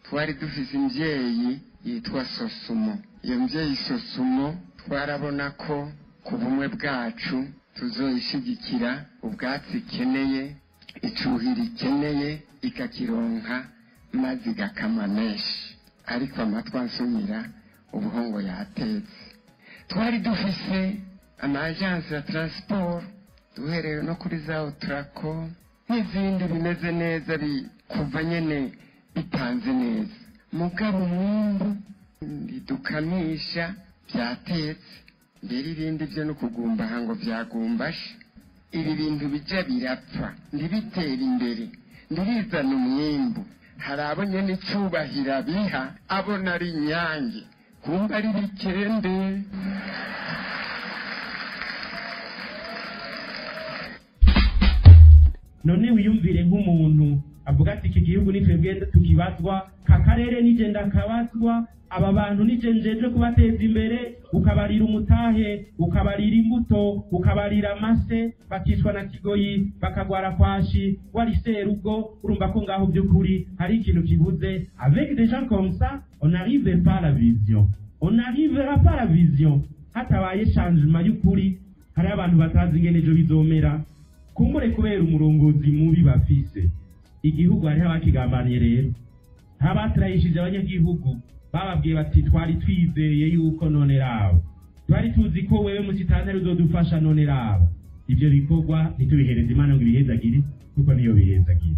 twari dufise imvyeyi yitwa sosumo iyo mvyeyi sosumo twarabona ko ku bumwe bwacu tuzoyishigikira ubwatsi ikeneye icuhira ikeneye ikakironka maze igakama menshi ariko amatwi ansumira ubuhongo yatetse twari dufise amajansi ya transport duhereye no kuri za utrako n'izindi bimeze neza kuva nyene bipanze neza mugabo umwumbu ntidukamisha byatetse mbere ibindi byo no kugumbaha ngo byagumbashe ibi bintu bija birapfa ntibitera imbere ntibizana umwimbu hari abo nyene icubahiro abiha abona ari inyange kumva ari bikende none wiyumvire nk'umuntu avuga ati iki gihugu ni twebwe tukibazwa ka karere nije ndakabazwa aba bantu nije njeje kubateza imbere ukabarira umutahe ukabarira imbuto ukabarira amase bakicwa na kigoyi bakagwara kwashi wari serugo urumva ko ngaho by'ukuri hari ikintu kibuze avec des gens comme ça on n'arrive pas à la vision on n'arrivera pas à la vision hatabaye changement y'ukuri hari abantu batazi ingene ejo bizomera kumbure kubera umurongozi mubi bafise igihugu hariho abakigambaniye rero ntabatirayishije abanyagihugu bababwiye bati twari twizeye yuko none rabo twari tuzi ko wewe musitanteri uzodufasha none rabo ivyo bikorwa ntitubihereze imana ngo ibihezagire kuko niyo bihezagire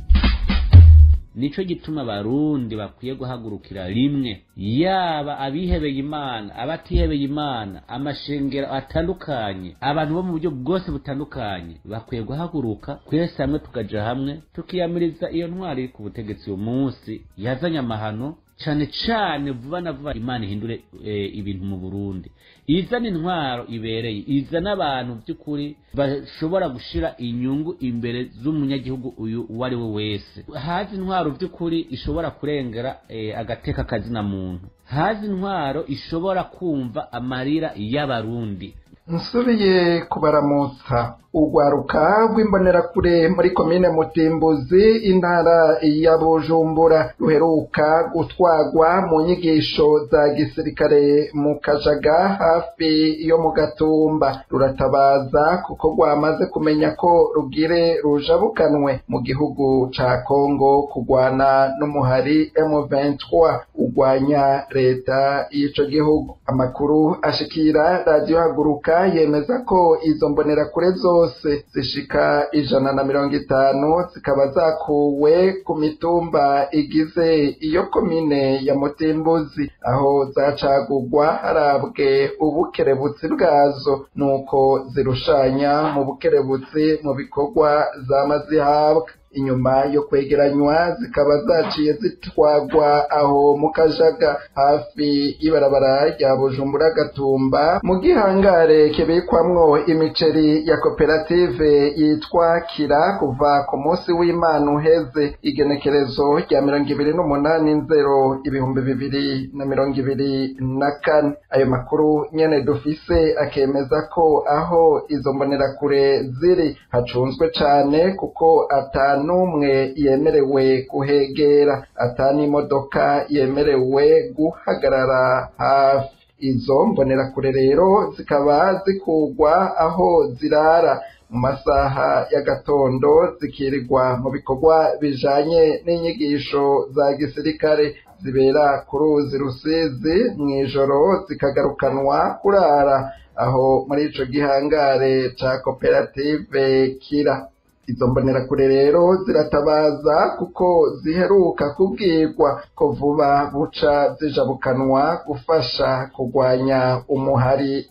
nico gituma abarundi bakwiye guhagurukira rimwe yaba abihebeye imana abatihebeye imana amashengero atandukanye abantu bo mu buryo bwose butandukanye bakwiye guhaguruka twese hamwe tukaja hamwe tukiyamiriza iyo ntwari iri ku butegetsi uyu munsi yazanye amahano cane cane vuba na vuba imana ihindure e, ibintu mu burundi izana intwaro ibereye izana abantu by'ukuri bashobora gushira inyungu imbere z'umunyagihugu uyu uwo ari we wese hazi intwaro by'ukuri ishobora kurengera e, agateka kazina muntu hazi intwaro ishobora kumva amarira y'abarundi nsubiye kubaramutsa urwaruka rw'imbonerakure muri komine mutimbuzi intara ya bujumbura ruheruka gutwagwa mu nyigisho za gisirikare mu kajaga hafi yo mu gatumba ruratabaza kuko rwamaze kumenya ko rugire rujabukanwe mu gihugu ca kongo kurwana n'umuhari M23 urwanya leta y'ico gihugu amakuru ashikira radiyo haguruka yemeza ko izo mbonerakure zose zishika ijana na mirongo itanu zikaba zakuwe ku mitumba igize iyo komine ya mutimbuzi aho zacagurwa harabwe ubukerebutsi bwazo nuko zirushanya mu bukerebutsi mu bikorwa zama zihabwa inyuma yo kwegeranywa zikaba zaciye zitwagwa aho mu kajaga hafi y'ibarabara rya bujumbura gatumba mu gihangare kibikwamwo imiceri ya koperative yitwa kira kuva ku munsi w'imana uheze igenekerezo rya mirongo ibiri n'umunani nzero ibihumbi bibiri na mirongo ibiri na kane ayo makuru nyene dufise akemeza ko aho izo mbonerakure ziri hacunzwe cane kuko atanu n'umwe yemerewe kuhegera atani imodoka yemerewe guhagarara hafi izo mbonerakure rero zikaba zikugwa aho zirara mu masaha y'agatondo zikirirwa mu bikorwa bijanye n'inyigisho za gisirikare zibera ku ruzi rusizi mw'ijoro zikagarukanwa kurara aho muri ico gihangare ca koperative kira izo mbonerakure rero ziratabaza kuko ziheruka kubwirwa ko vuba buca zijabukanwa gufasha kurwanya umuhari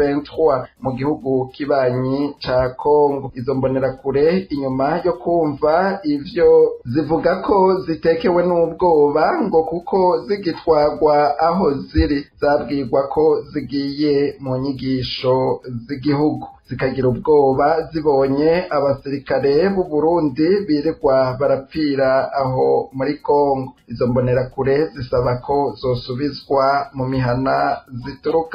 M23 mu gihugu kibanyi ca Kongo izo mbonerakure inyuma yo kumva ivyo zivuga ko zitekewe n'ubwoba ngo kuko zigitwagwa aho ziri zabwirwa ko zigiye mu nyigisho z'igihugu zikagira ubwoba zibonye abasirikare b'u Burundi birirwa barapfira aho muri Kongo izo mbonerakure zisaba ko zosubizwa mu mihana ziturukamo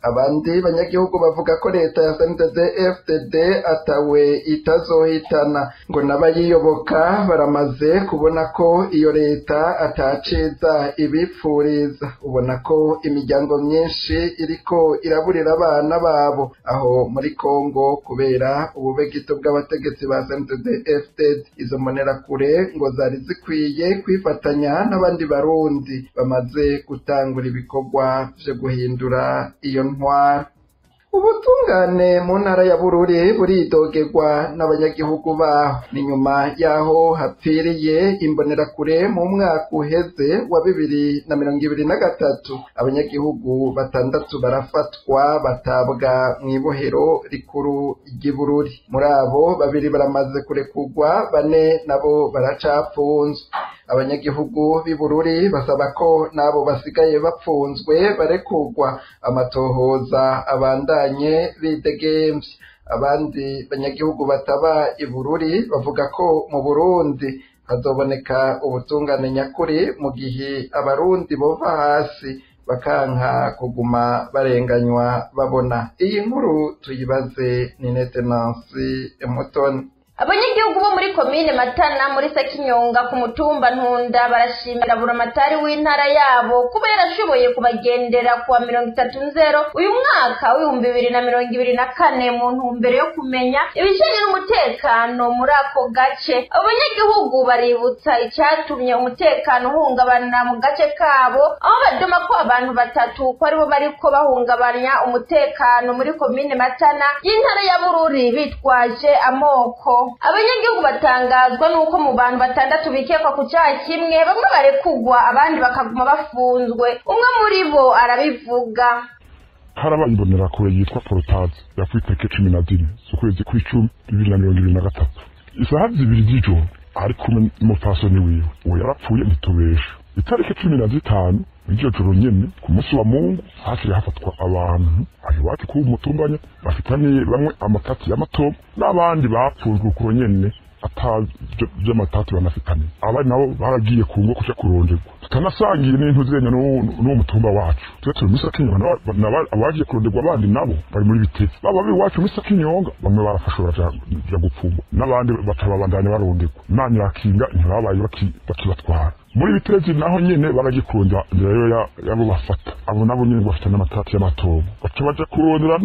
abandi banyagihugu bavuga ko leta ya sndd fdd atawe itazohitana ngo n'abayiyoboka baramaze kubona ko iyo leta ataciza ibipfuriza ubona ko imiryango myinshi iriko iraburira abana babo aho muri kongo kubera ububegito bw'abategetsi ba sndd fdd izo mbonerakure ngo zari zikwiye kwifatanya n'abandi barundi bamaze gutangura ibikorwa vyo guhindura iyo ntwara ubutungane mu ntara ya bururi buridogerwa n'abanyagihugu baho ni nyuma y'aho hapfiriye imbonerakure mu mwaka uheze wa bibiri na mirongo ibiri na gatatu abanyagihugu batandatu barafatwa batabwa mu ibohero rikuru ry'ibururi muri abo babiri baramaze kurekurwa bane nabo baracapfunzwe abanyagihugu b'ibururi basaba ko n'abo basigaye bapfunzwe barekurwa amatohoza abandanye bidegemvye abandi banyagihugu bataba ibururi bavuga ko mu burundi hazoboneka ubutungane nyakuri mu gihe abarundi bova hasi bakanka kuguma barenganywa babona iyi nkuru tuyibaze ni netenansi mutoni abanyagihugu bo muri komine matana muri sekinyonga ku mutumba ntunda barashimira buramatari w'intara yabo kuba yarashoboye kubagendera kuwa mirongo itatu nzero uyu mwaka w'ibihumbi bibiri na mirongo ibiri na kane mu ntumbero yo kumenya ibijanye n'umutekano muri ako gace abo banyagihugu baributsa icyatumye umutekano uhungabana mu gace kabo aho badoma ko abantu batatu ko aribo bariko bahungabanya umutekano muri komine matana y'intara ya bururi bitwaje amoko abanyagihugu batangazwa n'uko mu bantu batandatu bikekwa ku cyaha kimwe bamwe barekugwa abandi bakaguma bafunzwe umwe muri bo arabivuga harabaye imbonerakure yitwa porotazi yapfuye itariki cumi na zine z'ukwezi kw'icumi bibiri na mirongo ibiri na gatatu isaha zibiri z'ijoro ari kumwe n'umupfasoni wiwe uwo yarapfuye ntitubesha itariki cumi na zitanu iryo joro nyene ku munsi wa mungu hakiri hafatwa abantu aho iwacu kuba umutumbanya bafitaniye bamwe amatati y'amatomo n'abandi bapfunzwe ukuro nyene ata vy'amatati banafitaniye abandi nabo baragiye ku ngo kuja kuronderwa tutanasangiye n'intu zenya n'uwo mutumba wacu tube turi muri sakinyonga abagiye kuronderwa abandi nabo bari muri bitezi baba b'iwacu muri sakinyonga bamwe barafashwe baja gupfungwa n'abandi batababandanya baronderwa imana irakinga ntibabaye bakibatwara muri bitezi naho nyene baragikunda rero yabo bafata abo nabo nyene bafite n'amatati y'amatobo baca baja kurondera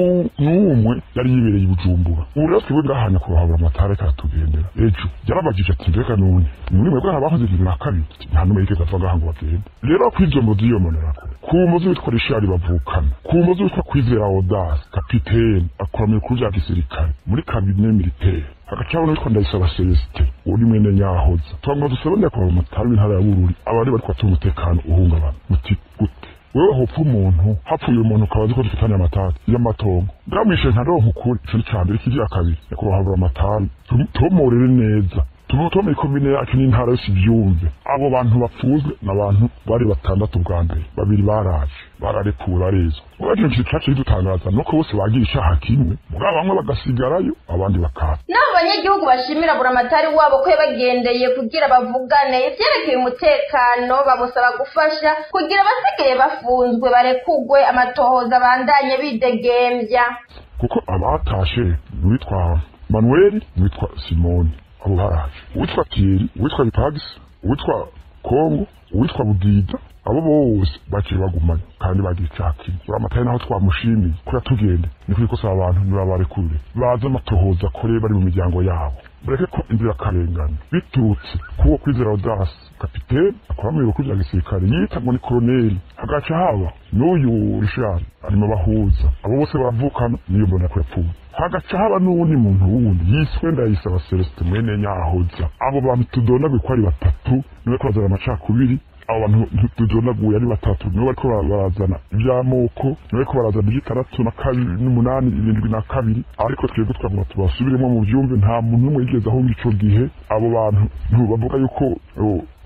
n'umwe yari yibereye i bujumbura ubu rero twebwe ngahanya kubahabura amatara reka aratugendera ejo yarabagije ati mbega none muri mwebwe abakoze bibiri na kabiri nta numwe yigeze ava ngaha ngo bagende rero kw'izo mbuzi iyo mbonerakure ku mbuzi witwa rishari bavukana ku mbuzi witwa kwizera odasi kapitene akora mu bikuru vya gisirikare muri kabine militaire hagacabona witwa ndayisaba celestin uri mwene nyahoza twagomba dusabane kwa umutari w'intara ya bururi abari bari kwatuma umutekano uhungabana muti gute wewe hopfa umuntu hapfuye umuntu ukaba azi ko dufitanye amatari y'amatongo bwamwishe ntaronka ukuri ico ni ca mbere ikivya kabiri nyakubahwa amatari tumurere neza tumutomeye komine yacu n'intara yose ibyumve abo bantu bapfuzwe ni abantu bari batandatu bwa mbere babiri baraje bararekuwe barezwa ubwo ikintu kintu cacu kidutangaza nuko bose bagira icaha kimwe muri bamwe bagasigarayo abandi bakaza n'abo banyagihugu bashimira buramatari wabo ko yabagendeye kugira bavugane ivyerekeye umutekano bamusaba gufasha kugira abasigaye bafunzwe barekugwe amatohoza abandanye bidegembya kuko abatashe n'uwitwa manueli n'uwitwa simoni abo baraje uwitwa tieri uwitwa bitagisi uwitwa kongo uwitwa budida abo bose baciye bagumanye kandi bagira icyaha kimwe uramatari naho twamushimiye ko yatugende ni kuri kosa abantu nibabarekure baze amatohoza akore bari mu miryango yabo mureke ko inzirakarengane biturutse kuwo kwizera odasi kapitene akora mu bihugu bya gisirikare yita ngo ni koroneli hagaca haba n'uyu rishari arimo bahuza abo bose baravukana niyo mbona ko yapfuye hagaca haba n'uwundi muntu wundi yiswe ndayisaba celestin mwene nyahoza abo bantu tudonaguye ko ari batatu niwe ko bazana amacakubiri abo bantu tudonaguye ari batatu nibo bariko barazana ivy'amoko nibo bariko barazana ivy'itandatu na kabiri n'umunani irindwi na kabiri ariko twebwe twavuga tubasubiremo mu vyumve nta muntu n'umwe yigeze ahunga ico gihe abo bantu bavuga yuko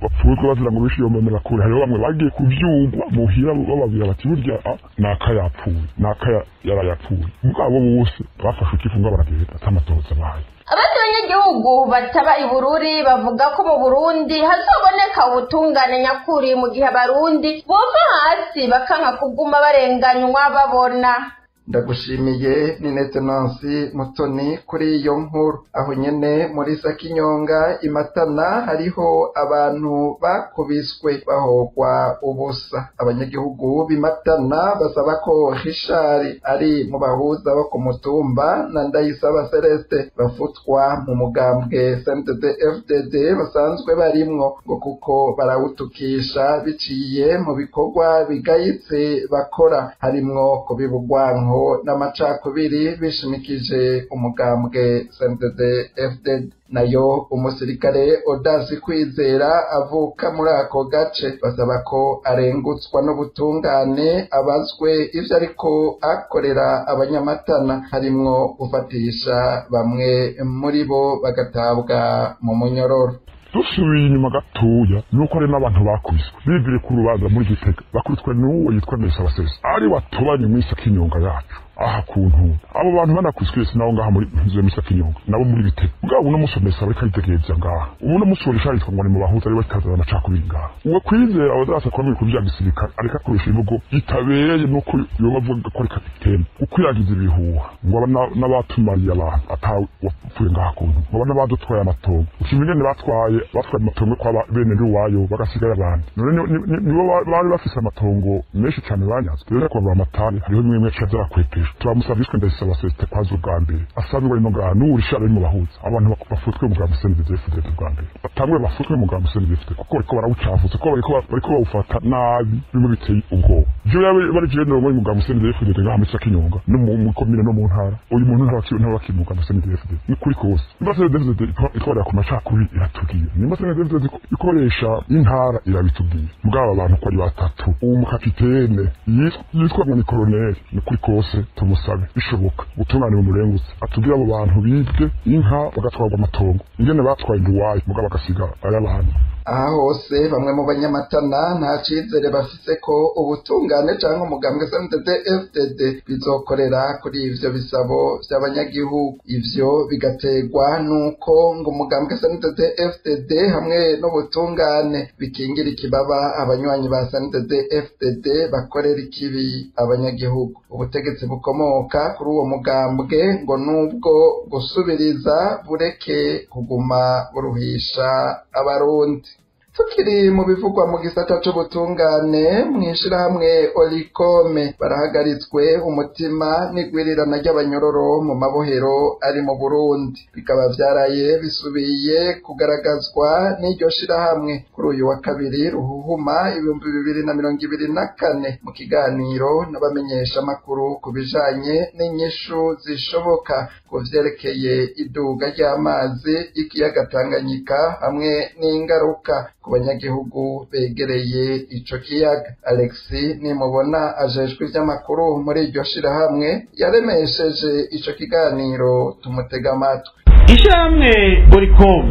bapfuzwa bazira ngo bishe iyo mbonerakure hariho bamwe bagiye kuvyugwa muhira bababwira bati burya ah, naka yapfuye naka ya- yarayapfuye mugabo bose bafashe ikifunga baragenda atamatoza bahaye abandi banyagihugu bataba i bururi bavuga ko mu burundi hazoboneka ubutungane nyakuri mu gihe abarundi bova hasi bakanka kuguma barenganywa babona ndagushimiye ni netenansi mutoni kuri iyo nkuru aho nyene muri sakinyonga imatana hariho abantu bakubiswe bahogwa ubusa abanyagihugu b'imatana basaba ko hishari ari mu bahuza bo ku mutumba na ndayisaba celeste bafutwa mu mugambwe cmdd fdd basanzwe barimwo ngo kuko barawutukisha biciye mu bikorwa bigayitse bakora harimwo kubiba urwanko n'amacakubiri bishimikije umugambwe cmdd fdd nayo umusirikare odasi kwizera avuka muri ako gace basaba ko arengutswa n'ubutungane abazwe ivyo ariko akorera abanyamatana harimwo gufatisha bamwe muri bo bagatabwa mu munyororo dusubiye inyuma gatoya nuko hari n'abantu bakubiswe bivire ku rubanza muri gitega bakubiswe n'uwo yitwa ndayisabasesa ari watubanye mu isi kinyonga yacu aha kuntu abo bantu banakubiswe sinabo ngaha muri nzu ya misa kinyonga nabo muri bitega bwabo uno musi umesa bariko aritegereza ngaha ubuno musi worisha yitwa ngo ni mu bahuza ari bakazana amacakubiri ngaha uwo kwizera abazasa kuba mu bikorwa vya gisirikare ariko akoresha imvugo itabereye nuko yoba avuga ko ari kapitene ukwiragiza ibihuha ngo aba na- n'abatumariye abantu atawe wapfuye ngaha kuntu ngo aba n'abadutwaye amatongo ushima ingene batwaye batwaye amatongo kwa ba- bene iwayo bagasigara abandi none ni- ni- ni- nibo ba- bari bafise amatongo menshi cane banyazwe rero kuva amatari hariho bimwe bimwe ca vyarakwepesha turamusavye twe ndayisaba sesite kwaza ubwa mbere asanzwe ari no ngaha n'uwurisha ari mu bahuza abantu bak- bafutwe mu bwa musendezefudete bwa mbere batangwe bafutwe mu bwa musendezefudete kuko bariko barawucafuza kuko bariko ba- bariko bawufata nabi bimwe biteye ubwoba ivyo yaba bari jenerali muri mu bwa musendezefudete ngaha muri sakinyonga no mu mu komine no mu ntara uyu muntu ntabakiri ntabakiri mu bwa musendezefudete ni kuri kose nimba sendezefudete ikorera ku macakubiri iratubwira nimba sendezefudete ikoresha intara irabitubwira mugabo abantu ko ari batatu uwo mukapitene yitwa- yitwa ngo ni koroneli ni kuri kose tumusabe bishoboka ubutungane bumurengutse atubwire abo bantu bibwe inka bagatwarwa amatongo ingene batwaye nduwayo mugabo agasigara ay'abantu aha hose bamwe mu banyamatana nta cizere bafise ko ubutungane canke umugambwe cmdd fdd bizokorera kuri ivyo bisabo vy'abanyagihugu ivyo bigaterwa n'uko ngo umugambwe cmdd fdd hamwe n'ubutungane bikingira ikibaba abanywanyi ba cmdd fdd bakorera ikibi abanyagihugu ubutegetsi bukomoka kuri uwo mugambwe ngo nubwo gusubiriza bureke kuguma buruhisha abarundi tukiri mu bivugwa mu gisata c'ubutungane mw'ishirahamwe olikome barahagaritswe umutima n'igwirirana ry'abanyororo mu mabohero ari mu burundi bikaba vyaraye bisubiye kugaragazwa n'iryo shirahamwe kuri uyu wa kabiri ruhuhuma ibihumbi bibiri na mirongo ibiri na kane mu kiganiro n'abamenyeshamakuru ku bijanye n'inyishu zishoboka ku vyerekeye iduga ry'amazi y'ikiyaga Tanganyika hamwe n'ingaruka ku banyagihugu begereye ico kiyaga alexi nimubona ajejwe ivy'amakuru muri iryo shirahamwe yaremesheje ico kiganiro tumutega amatwi ishyirahamwe oricom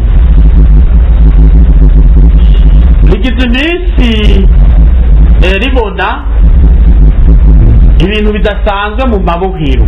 rigize iminsi eh, ribona ibintu bidasanzwe mu mabohero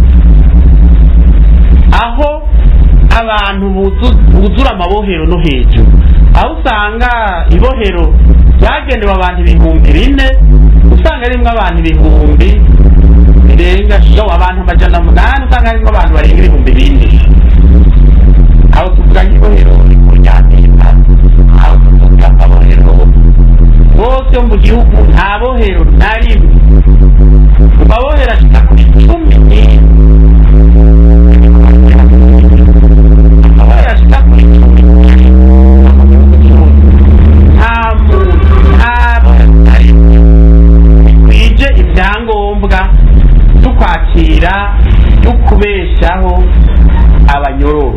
aho abantu buzu- buzura amabohero no hejuru aho usanga ibohero ryagenewe abantu ibihumbi bine usanga rimwo abantu ibihumbi birenga yo abantu amajana umunani usanga harimo abantu barenga ibihumbi bine aho tuvuga nk'ibohero rikuryamira aho tuvuga amabohero bose yo mu gihugu nta bohero na rimwe mu mabohero ashika kuri cumi n'imwe amabohero ashika kuri cumi n'imwe mu gihugu cyose nta muntu nta bohero na rimwe bikwije ibyangombwa byo kwakira byo kubeshaho abanyororo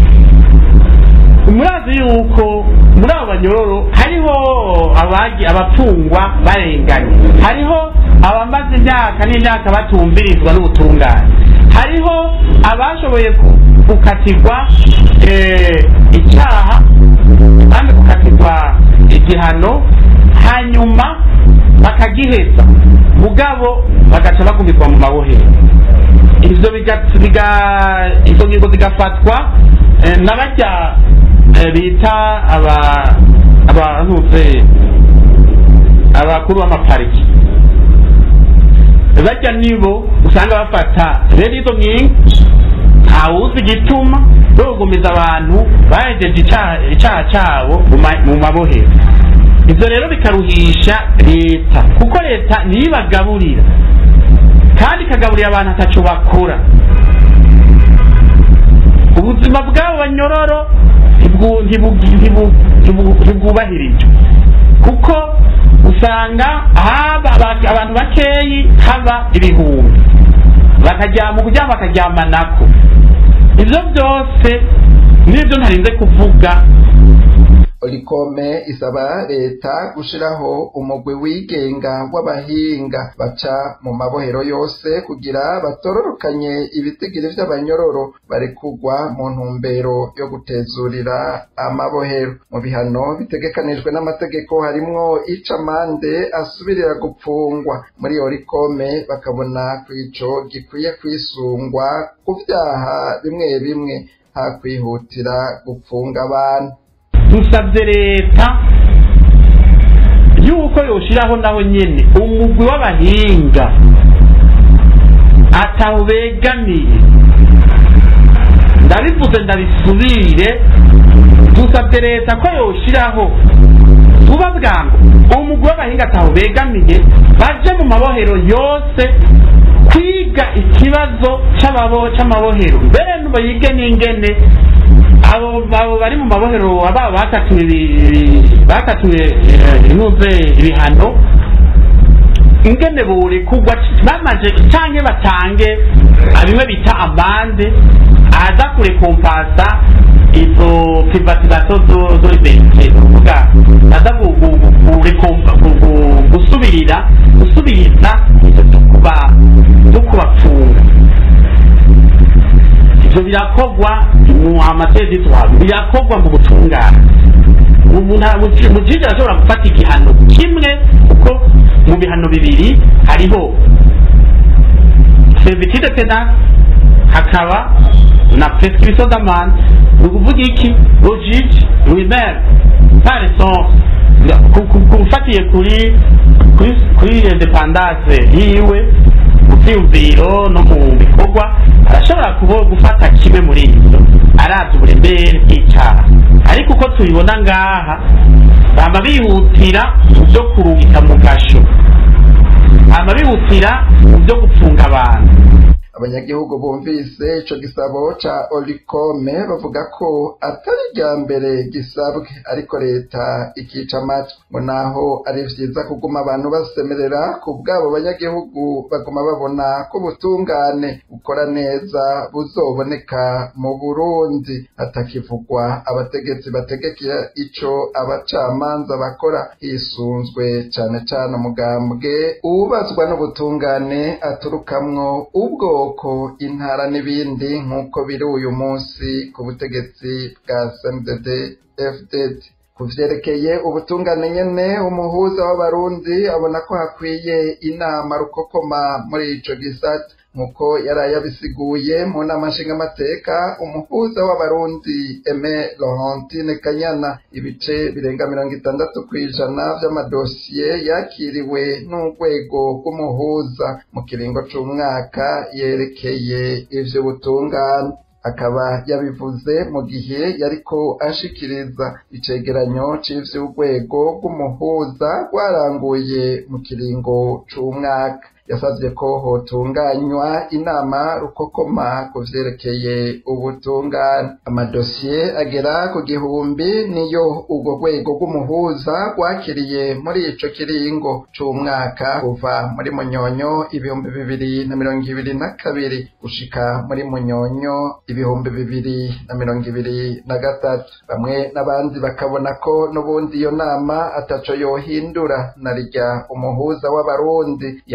murazi yuko muri abo banyororo hariho abagi abapfungwa barenganye hariho abamaze imyaka n'imyaka batumvirizwa n'ubutungane hariho abashoboye ku- gukatirwa eh, icyaha kandi gukatirwa igihano hanyuma bakagiheza mugabo bagaca bagumizwa mu mabohero ivyo biga- biga- izo ngingo zigafatwa eh, n'abarya eh, bita aba abantuze abakuru b'amapariki barya nibo usanga bafata rero izo nkingi ntawuzi igituma bagumiza abantu bahejeje icaha icaha cabo mu ma- mu mabohero ivyo rero bikaruhisha leta kuko leta niyo ibagaburira kandi ikagaburira abantu ataco bakora ubuzima bw'abo banyororo ntibwu- ntibu- ntibu- ntibu- ntibwubahirijwe kuko usanga haba aba- abantu bakeyi haba ibihumbi bakaryama ukuryama bakaryama nako ivyo byose nibyo ntarinze kuvuga Olikome isaba leta gushiraho umugwi wigenga w'abahinga baca mu mabohero yose kugira batororokanye ibitigiri vy'abanyororo barekugwa mu ntumbero yo gutezurira amabohero mu bihano bitegekanijwe n'amategeko harimwo ica amande asubirira gupfungwa muri Olikome bakabona kwico gikwiye kwisungwa ku vyaha bimwe bimwe hakwihutira gupfunga abantu dusabye leta yuko yoshiraho naho nyene umugwi w'abahinga ataho begamiye ndabivuze ndabisubire dusabye leta ko yoshiraho vuba bwangu umugwi w'abahinga ataho begamiye baje mu mabohero yose kwiga ikibazo c'ababo c'amabohero mbere nubo yige n'ingene abo abo bari mu mabohero aba bakatiwe ibi- bakatiwe eh, inuze ibihano ingene borekugwa bamaze canke batange ah, bimwe bita amande aza kurekompasa izo privatisation zo- zo liberite uvuga aza gu- gu- gu- gurekompa- gu- gu- gusubirira gusubiriza ivyo vyo kuba- vyo kubapfunga ivyo birakorwa mu amategeko birakorwa mu butungane mujiji arashobora gufata igihano kimwe kuko mu bihano bibiri hariho servitude penal hakaba na prescription d'amende ni ukuvuga iki logike lui-même par son ku- ku- kufatiye kuri kuri kuri independance yiwe mu vyiyumviro no mu bikorwa arashobora kubo gufata kimwe muri ivyo aravye uburemere bw'icaha ariko uko tubibona ngaha bama bihutira mu vyo kurungika mu gasho bama bihutira mu vyo gupfunga abantu abanyagihugu bumvise ico gisabo ca olikome bavuga ko atari irya mbere gisabwe ariko leta ikica amatwi ngo naho ari vyiza kuguma abantu basemerera ku bwabo banyagihugu baguma babona ko ubutungane bukora neza buzoboneka mu burundi hatakivugwa abategetsi bategekera ico abacamanza bakora hisunzwe cane cane umugambwe uwubazwa n'ubutungane aturukamwo ubwoko intara n'ibindi nk'uko biri uyu munsi ku butegetsi bwa CNDD FDD ku vyerekeye ubutungane nyene umuhuza w'abarundi abona ko hakwiye inama rukokoma muri ico gisata nk'uko yari yabisiguye mu nama nshingamateka umuhuza w'abarundi Aime Laurentine Kanyana ibice birenga mirongo itandatu kw'ijana vy'amadosiye yakiriwe n'urwego rw'umuhuza mu kiringo c'umwaka yerekeye ivy'ubutungane akaba yabivuze mu gihe yariko ashikiriza icegeranyo c'ivy'urwego rw'umuhuza rwaranguye mu kiringo c'umwaka yasavye ko hotunganywa inama rukokoma ku vyerekeye ubutungane amadosiye agera ku gihumbi niyo urwo rwego rw'umuhuza rwakiriye muri ico kiringo c'umwaka kuva muri munyonyo ibihumbi bibiri na mirongo ibiri na kabiri gushika muri munyonyo ibihumbi bibiri na mirongo ibiri na gatatu bamwe n'abandi bakabona ko n'ubundi iyo nama ataco yohindura na rya umuhuza w'abarundi yabaye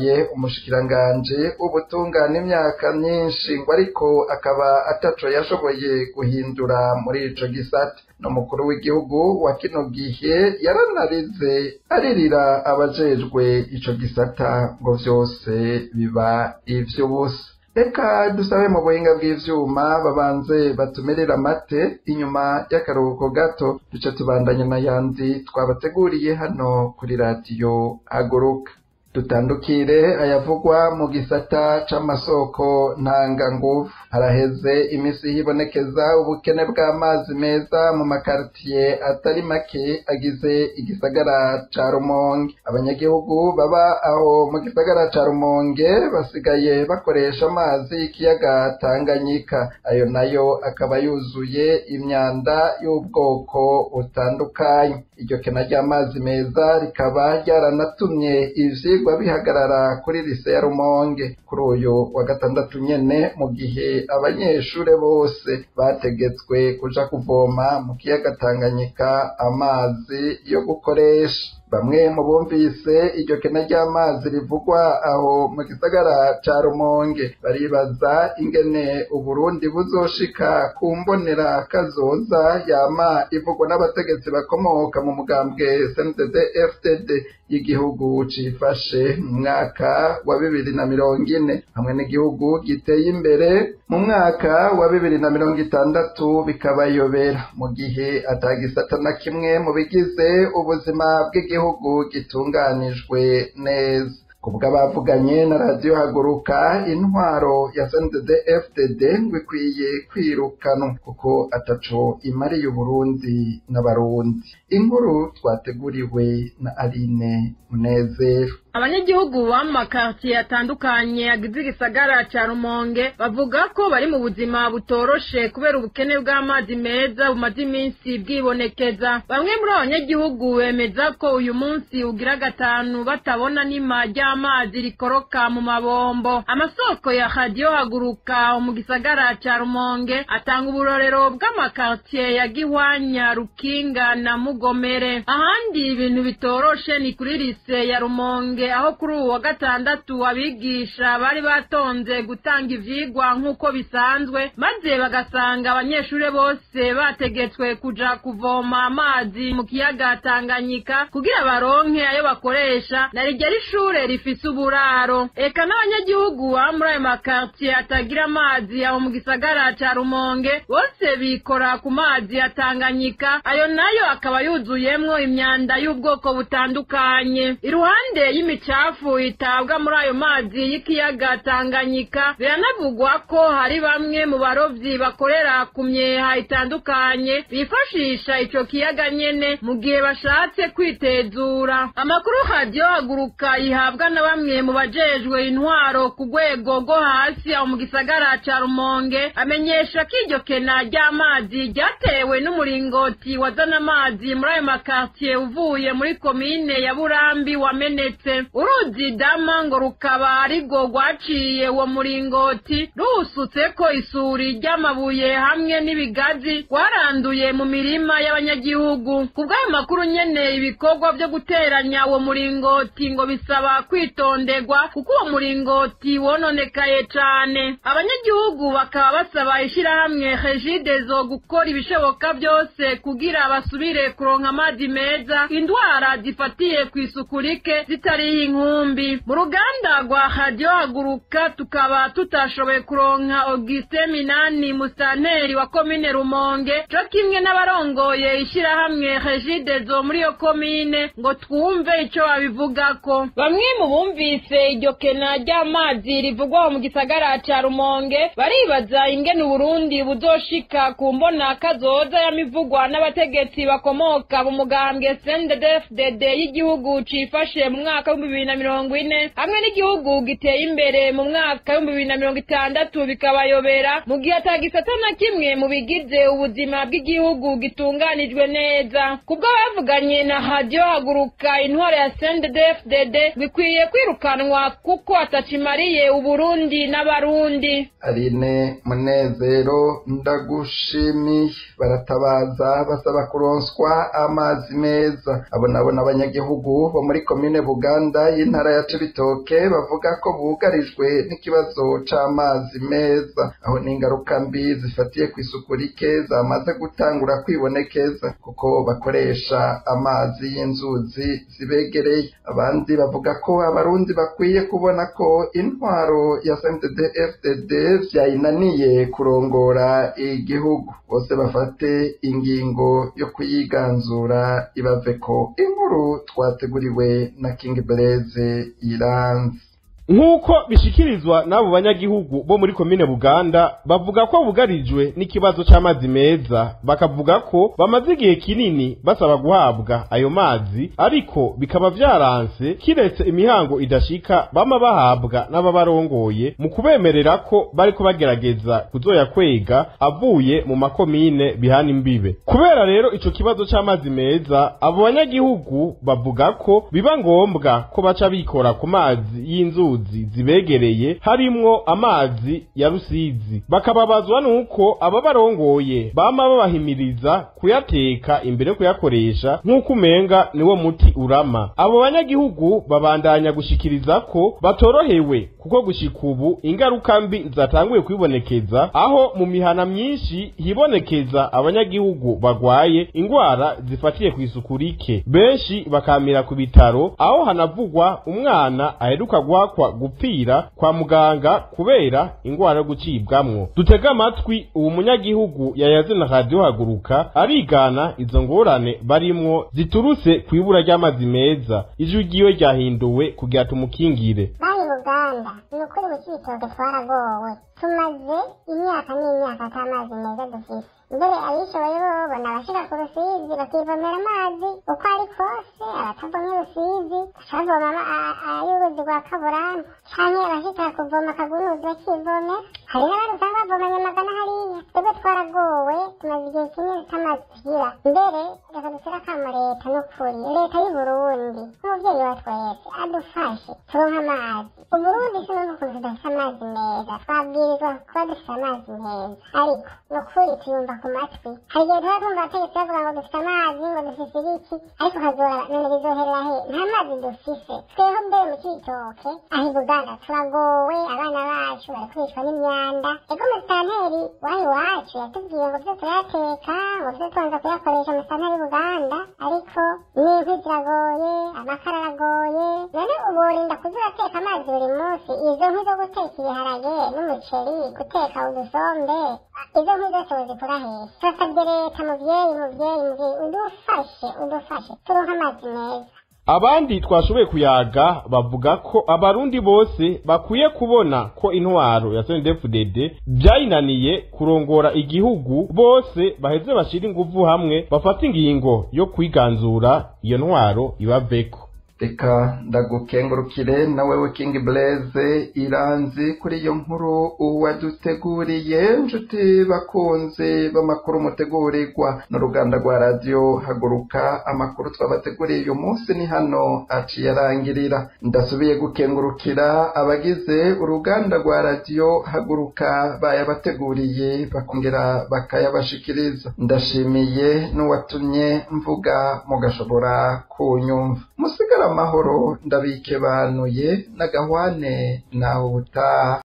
yabaye umushikiranganji w'ubutungane imyaka myinshi ngo ariko akaba ataco yashoboye guhindura muri ico gisata n'umukuru w'igihugu wa kino gihe yaranarize aririra abajejwe ico gisata ngo vyose biba ivy'ubusa reka dusabe mu buhinga bw'ivyuma babanze batumirira amate inyuma y'akaruhuko gato duce tubandanye n'ayandi twabateguriye hano kuri radiyo haguruka dutandukire ayavugwa mu gisata c'amasoko ntanganguvu haraheze imisi hibonekeza ubukene bw'amazi meza mu makaritiye atari make agize igisagara ca rumonge abanyagihugu baba aho mu gisagara ca rumonge basigaye bakoresha amazi y'ikiyaga tanganyika ayo nayo akaba yuzuye imyanda y'ubwoko butandukanye iryo kena ry'amazi meza rikaba ryaranatumye ivyigwa bihagarara kuri lise ya rumonge kuri uyu wa gatandatu nyene mu gihe abanyeshure bose bategetswe kuja kuvoma mu kiyaga tanganyika amazi yo gukoresha bamwe mu bumvise iryo kena ry'amazi rivugwa aho mu gisagara ca rumonge baribaza ingene uburundi buzoshika ku mbonera kazoza yama ivugwa n'abategetsi bakomoka mu mugambwe sndd fdd y'igihugu cifashe mu mwaka wa bibiri na mirongo ine hamwe n'igihugu giteye imbere mu mwaka wa bibiri na mirongo itandatu bikabayobera mu gihe atagisata na kimwe mu bigize ubuzima bw'igihugu gitunganijwe neza kubw'abavuganye na radiyo haguruka intwaro ya sndd fdd ngo ikwiye kwirukanwa kuko ataco imariye uburundi n'abarundi inkuru twateguriwe na aline munezero abanyagihugu bo mu makartiye atandukanye agize igisagara ca rumonge bavuga ko bari mu buzima butoroshe kubera ubukene bw'amazi meza bumaze iminsi bwibonekeza bamwe muri abo banyagihugu bemeza ko uyu munsi ugira gatanu batabona n'ima ry'amazi rikoroka mu mabombo amasoko ya radiyo haguruka mu gisagara ca rumonge atanga uburorero bw'amakartiye ya gihwanya rukinga na mugomere ahandi ibintu bitoroshe ni kuri lise ya rumonge aho kuri ubu wa gatandatu abigisha bari batonze gutanga ivyigwa nk'uko bisanzwe maze bagasanga abanyeshure bose bategetswe kuja kuvoma amazi mu kiyaga Tanganyika kugira baronke ayo bakoresha na rijya ari ishure rifise uburaro eka n'abanyagihugu baba muri ayo makartiye atagira amazi aho mu gisagara ca Rumonge bose bikora ku mazi ya Tanganyika ayo nayo akaba yuzuyemwo imyanda y'ubwoko butandukanye iruhande y'imicafu itabwa muri ayo mazi y'ikiyaga Tanganyika biranavugwa ko hari bamwe mu barovyi bakorera ku myeha itandukanye bifashisha ico kiyaga nyene mu gihe bashatse kwitezura amakuru radiyo haguruka ihabwa na bamwe mu bajejwe intwaro ku rwego rwo hasi aho mu gisagara ca rumonge amenyesha ko iryo kena ry'amazi ryatewe n'umuringoti wazana amazi muri ayo makartiye uvuye muri komine ya burambi wamenetse uruzi dama ngo rukaba arirwo rwaciye uwo muringoti ruwusutse ko isuri ry'amabuye hamwe n'ibigazi rwaranduye mu mirima y'abanyagihugu ku bw'ayo makuru nyene ibikorwa vyo guteranya uwo muringoti ngo bisaba kwitonderwa kuko uwo muringoti wononekaye cane abanyagihugu bakaba basaba ishirahamwe regidezo gukora ibishoboka byose kugira basubire kuronka amazi meza indwara zifatiye ku isuku rike zitariho inkumbi mu ruganda rwa radiyo haguruka tukaba tutashoboye kuronka auguste minani musitanteri wa komine rumonge co kimwe n'abarongoye ishirahamwe regidezo muri iyo komine ngo twumve ico babivugako bamwe mu bumvise iryo kena ry'amazi rivugwa mu gisagara ca rumonge baribaza ingene uburundi buzoshika ku mbona kazoza yamivugwa n'abategetsi bakomoka mu mugambwe sndfdd y'igihugu cifashe mu mwaka w'ibihumbi bibiri na mirongo ine hamwe n'igihugu giteye imbere mu mwaka w'ibihumbi bibiri na mirongo itandatu bikabayobera mu gihe atagisata na kimwe mu bigize ubuzima bw'igihugu gitunganijwe neza kubwo bavuganye na radiyo haguruka intwaro ya sndfdd bikwiye gikwiye kwirukanwa kuko atacimariye uburundi n'abarundi Aline Munezero ndagushimiye baratabaza basaba kuronswa amazi meza abo nabo n'abanyagihugu bo muri komine Buganda y'intara ya Cibitoke bavuga ko bugarijwe n'ikibazo c'amazi meza aho n'ingaruka mbi zifatiye ku isuku rike zamaze gutangura kwibonekeza kuko bakoresha amazi y'inzuzi zibegereye abandi bavuga ko abarundi bakwiye kubona ko intwaro ya CNDD FDD vyayinaniye kurongora igihugu bose bafate ingingo yo kuyiganzura ibaveko inkuru twateguriwe na King Blaze Iranzi nk'uko bishikirizwa n'abo banyagihugu bo muri komine buganda bavuga ko bugarijwe n'ikibazo c'amazi meza bakavuga ko bamaze igihe kinini basaba guhabwa ayo mazi ariko bikaba vyaranse kiretse imihango idashika bama bahabwa n'ababarongoye mu kubemerera ko bariko bagerageza kuzoyakwega avuye mu makomine bihana imbibe kubera rero ico kibazo c'amazi meza abo banyagihugu bavuga ko biba ngombwa ko baca bikora ku mazi y'inzuzi zibegereye harimwo amazi ya rusizi bakababazwa nuko aba barongoye bama babahimiriza kuyateka imbere yo kuyakoresha nk'uko umenga niwo muti urama abo banyagihugu babandanya gushikiriza ko batorohewe kuko gushika ubu ingaruka mbi zatanguye kwibonekeza aho mu mihana myinshi hibonekeza abanyagihugu bagwaye ingwara zifatiye ku isuku rike benshi bakamira ku bitaro aho hanavugwa umwana aheruka guhakwa gupfira kwa muganga kubera ingwara yo gucibwamwo dutega amatwi uwo munyagihugu yayaze na radiyo haguruka arigana izo ngorane barimwo ziturutse ku ibura ry'amazi meza ijwi ryiwe ryahinduwe kugira tumukingire bari uganda ni ukuri mu cibitoke twaragowe tumaze imyaka n'imyaka ata mazi meza dufise mbere abishoboye bo babona abashika ku rusizi bakivomera amazi uko ari kose abatavomye rusizi bacavoma ay'uruzi rwa kaburambu canke abashika kuvoma akagunuzi bakivomera hari n'abandi usanga bavomanye amagana hariya twebwe twaragowe tumaze igihe kinini tutamazi tugira mbere reka dusire akamo leta n'ukuri leta y'uburundi nk'umuvyeyi wa twese adufashe turonke amazi uburundi sinumva ukuntu tudafise amazi meza twabwirizwa kuba dufise amazi meza ariko nukuri tuyumva ku matwi hari igihe tuba twumva abategetsi bavuga ngo dufite amazi ngo dufise ibiki ariko ukazora none bizoherera he nta mazi dufise tweho mbere mu cibitoke aho i buganda turagowe abana bacu bari kwicwa n'imyanda ego musitanteri waho iwacu yatubwiye ngo vyo turayateka ngo vyo tubanza kuyakoresha musitanteri buganda ariko n'inkwi ziragoye amakara aragoye none ubu worinda kuza urateka amazi buri munsi izo nkwi zo guteka ibiharage n'umuceri guteka udusombe izo nkwi zose uzikura hehe turasabye leta muvyeyi muvyeyi muvyeyi udufashe udufashe turonke amazi meza abandi twashoboye kuyaga bavuga ko abarundi bose bakwiye kubona ko intwaro ya CNDD-FDD byayinaniye kurongora igihugu bose baheze bashira inguvu hamwe bafata ingingo yo kwiganzura iyo ntwaro ibaveko reka ndagukengurukire na wewe King Blaze iranzi kuri iyo nkuru uwaduteguriye nshuti bakunze b'amakuru mutegurirwa n'uruganda rwa radiyo haguruka amakuru twabateguriye uyu munsi ni hano aciye arangirira ndasubiye gukengurukira abagize uruganda rwa radiyo haguruka bayabateguriye bakongera bakayabashikiriza ndashimiye n'uwatumye mvuga mugashobora kunyumva musigara amahoro ndabikebanuye n'agahwane nawe ubutaha